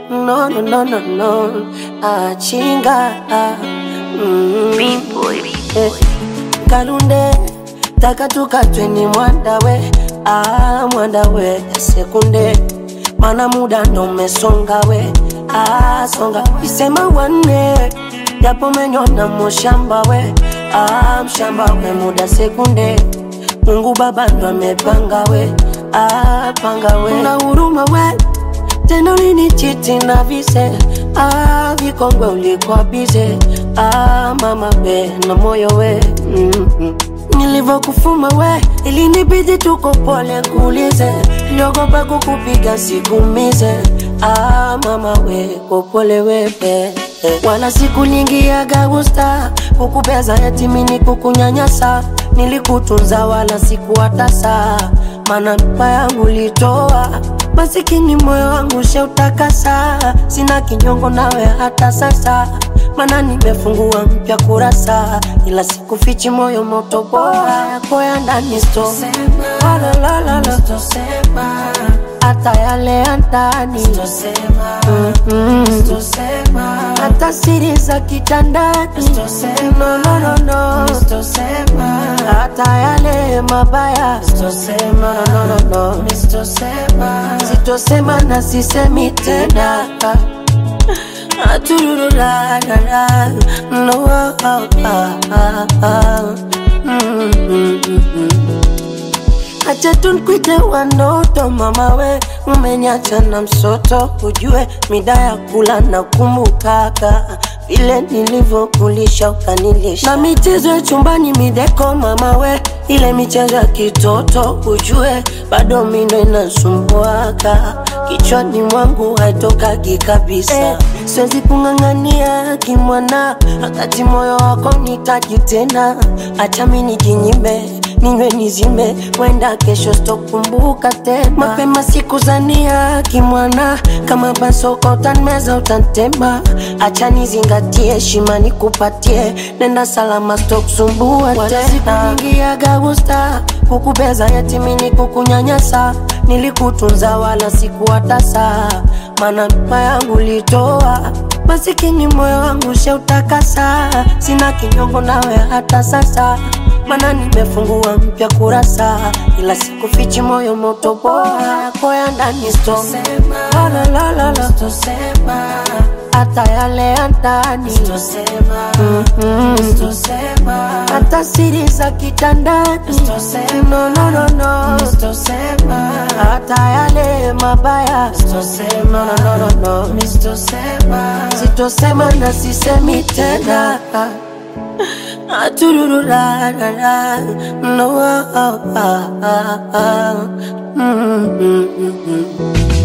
no no no no no achinga mm. eh. Kalunde taka tukatwe ni mwandawe ah, mwandawe sekunde mana muda ndo umesonga we ah, songa isema wanne japo menyona mushamba we ah, mshamba we muda sekunde Mungu Baba ndo amepanga we ah, panga we na huruma we tena ulinichiti na vise ah, vikongwe ulikuwa bize ah, mama we na moyo we mm-hmm. Nilivyokufuma we ilinibidi tuko pole kuulize, niliogopa kukupiga sikumize ah, mama we kopole wepe wala sikulingiaga gusta kukubeza yatimini kukunyanyasa nilikutunza wala sikuwatasa mana mpa yangu litoa masikini moyo wangu sheutakasa sina kinyongo nawe hata sasa mana nimefungua mpya kurasa ila sikufichi moyo moto bora yako ya ndani sto hata yale ya ndani Mm-mm. hata siri za kitandani no, no, no, no. hata yale mabaya no, no, no, no. sitosema na sisemi tena Aturururarara. No, ah, ah, ah, ah. Mm, mm, mm, mm. Acha tunkwite wanoto mama we, umeniacha na msoto, ujue mida ya kula na kumbukaka vile nilivyokulisha ukanilisha, na michezo ya chumbani mideko mama we, ile michezo ya kitoto ujue bado mindo inasumbuaka kichwani mwangu haitokagi kabisa eh, siwezi kung'ang'ania kimwana, wakati moyo wako nitaji tena, acha mi nijinyime ninywe nizime, wenda kesho sitokumbuka tena. Mapema sikuzania kimwana, kama basoko utanmeza utantema, acha nizingatie heshima nikupatie, nenda salama sitokusumbua tena. Sikuingiaga gusta kukubeza yatimini kukunyanyasa, nilikutunza wala sikuwatasa, mana mpa yangu litoa masikini moyo wangu sheutakasa, sina kinyongo nawe hata sasa mana nimefungua mpya kurasa, ila sikufichi moyo moto bora yako ya ndani sto la la la la la hata yale ya ndani Mm-mm. hata siri za kitandani no, no, no, no. hata yale mabaya no, no, no, no, no. sitosema na sisemi tena Aturururarara. No, ah, ah, ah, ah. Mm, mm, mm, mm.